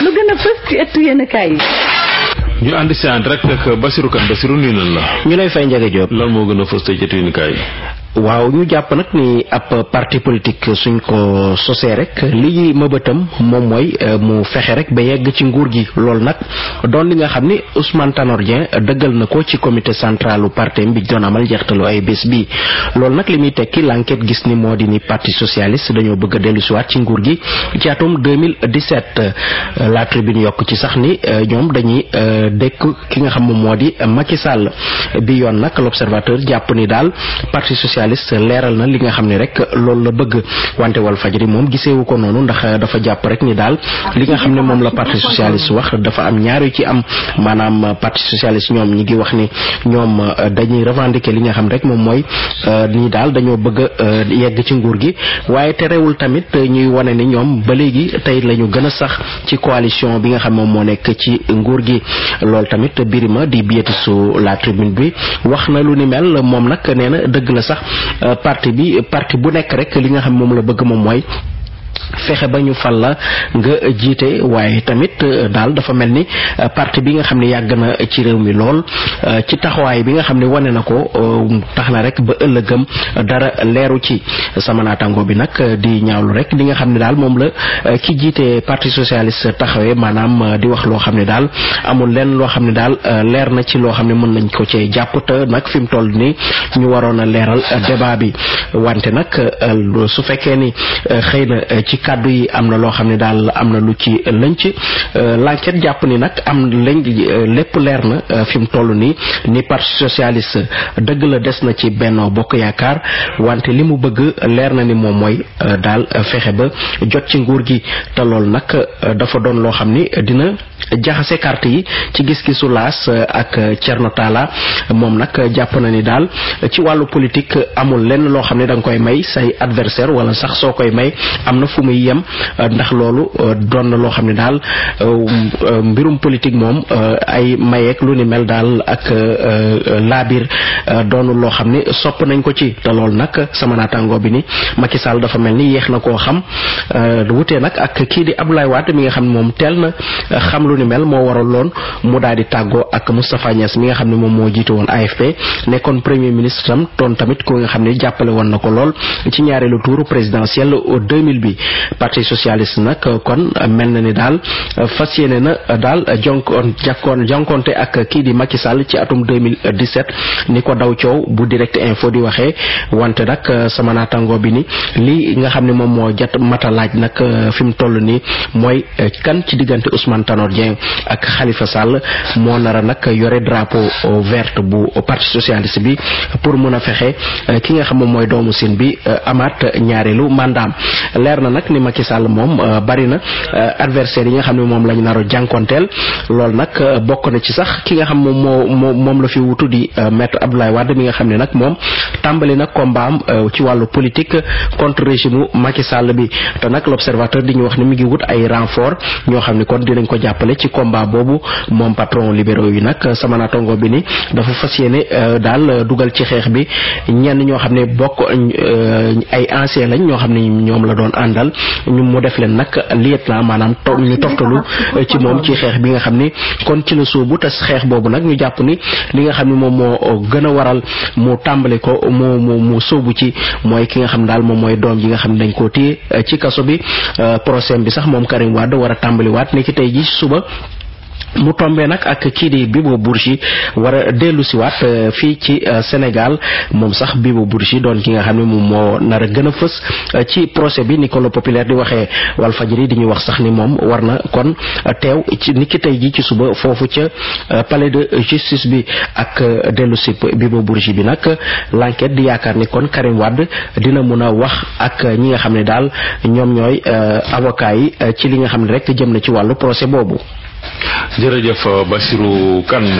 lu gën a fës ci ëttu yéenekaay yi ñu ànd si en direct ak Basirou Kane Basirou nuyu nañ la. ñu lay fay Ndiaga Diop. lan moo gën a fës tey ci yéenekaay yi. waaw ñu jàpp nag ni ab parti politique suñ ko sosee rek li mëbëtam moom mooy mu fexe rek ba yegg ci nguur gi loolu nag doon li nga xam ni Ousmane Tanor Dieng dëggal na ko ci comité centralu parti bi doon amal njeextalu ay bés bi loolu nag li muy tekki l'enquête gis ni moo di ni parti socialiste dañoo bëgg a dellu siwaat ci nguur gi ci atum 2017 la tribune yokk ci sax ni ñoom dañuy dékk ki nga xam moom moo di Macky Sall bi yoon nag l'observateur jàpp ni daal parti socialiste leeral na li nga xam ne rek loolu la bëgg wante wal fajri moom giseewu ko noonu ndax dafa jàpp rek ni daal li nga xam ne moom la parti socialiste wax dafa am ñaar yu ci am maanaam parti socialiste ñoom ñi ngi wax ni ñoom dañuy revendiquer li nga xam rek moom mooy ni daal dañoo bëgg a yegg ci nguur gi waaye terewul tamit ñuy wane ni ñoom ba léegi tey la ñu gën a sax ci coalition bi nga xam moom moo nekk ci nguur gi loolu tamit birima di biyeti su la tribune bi wax na lu ni mel moom nag nee na dëgg la sax parti bi parti bu nekk rek li nga xam moom la bëgg moom mooy fexe ba ñu fal la nga jiite waaye tamit daal dafa mel ni parti bi nga xam ne yàgg na ci réew mi lool ci taxawaay bi nga xam ne wane na ko tax na rek ba ëllëgëm dara leeru ci sama naataango bi nag di ñaawlu rek li nga xam ne daal moom la ki jiite parti socialiste taxawee maanaam di wax loo xam ne daal amul lenn loo xam ne daal leer na ci loo xam ne mën nañ ko cee jàpp te nag fi mu toll nii ñu waroon a leeral débat bi wante nag su fekkee ni xëy na ci kàddu yi am na loo xam ne daal am na lu ci lënc l'enquête jàpp ni nag am lañ lépp leer na fi mu toll nii ni parti socialiste dëgg la des na ci Benno Bokk Yaakaar wante li mu bëgg leer na ni moom mooy daal fexe ba jot ci nguur gi te loolu nag dafa doon loo xam ni dina jaxase carte yi ci gis-gisu laas ak Thierno Talla moom nag jàpp na ni daal ci wàllu politique amul lenn loo xam ne da nga koy may say adversaire wala sax soo koy may am na fu muy yem ndax loolu doon na loo xam ne daal mbirum politique moom ay mayeek lu ni mel daal ak laabir doonul loo xam ne sopp nañ ko ci te loolu nag sama naataango bi ni Macky Sall dafa mel ni yéex na koo xam wutee nag ak kii di Abdoulaye Wade mi nga xam ne moom teel na xam lu ni mel moo waral loon mu daal di tàggoo ak Moustapha Niass mi nga xam ne moom moo jiite woon AFP nekkoon premier ministre tam doon tamit ku nga xam ne jàppale woon na ko lool ci ñaareelu tour présidentiel 2000 bi parti socialiste nag kon mel na ni daal fas yéene na daal jonkoon jàkkoon jonkonte ak kii di Macky Sall ci atum 2017 ni ko daw coow bu direct info di waxee wante nag sama naataango bi ni li nga xam ne moom moo jat mata laaj nag fi mu toll nii mooy kan ci diggante Ousmane Tanor Dieng ak Khalifa Sall moo nara nag yore drapeau vert bu parti socialiste bi pour mun a fexe ki nga xam moom mooy doomu sin bi amaat ñaareelu mandaam leer na nag ni Macky Sall moom bari na adversaire yi nga xam ne moom lañ naro jànkonteel loolu nag bokk na ci sax ki nga xam moom moo moom la fi wutu di maître Abdoulaye Wade mi nga xam ne nag moom tàmbali na combat am ci wàllu politique contre régime Macky Sall bi te nag l'observateur di ñu wax ni mi ngi wut ay renfort ñoo xam ne kon dinañ ko jàppale ci combat boobu moom patron libéraux yi nag sama natongo bi ni dafa fas yéene daal dugal ci xeex bi ñenn ñoo xam ne bokk ay ancien lañ ñoo xam ne ñoom la doon àndal ñu mu def leen nag lieutenant maanaam to ñu toftalu ci moom ci xeex bi nga xam ni kon ci la sóobu te xeex boobu nag ñu jàpp ni li nga xam ne moom moo gën a waral mu tàmbali ko mu mu mu sóobu ci mooy ki nga xam daal moom mooy doom ji nga xam ne dañ koo téye ci kaso bi procès bi sax moom Karim Wade war a tàmbaliwaat ni ki tey ji suba mu tombé nag ak kii di Bibo Bourgi war a dellu siwaat fii ci Sénégal moom sax Bibo Bourgi doon ki nga xam ne moom moo nar a gën a fës ci procès bi ni ko le populaire di waxee Walfadjri di ñu wax sax ni moom war na kon teew ci ni ki tey ji ci suba foofu ca palais de justice bi ak dellu si Bibo Bourgi bi nag l'enquête di yaakaar ni kon Karim Wade dina mun a wax ak ñi nga xam ne daal ñoom ñooy avocat yi ci li nga xam ne rek jëm na ci wàllu procès boobu jërëjëf Bassirou Kane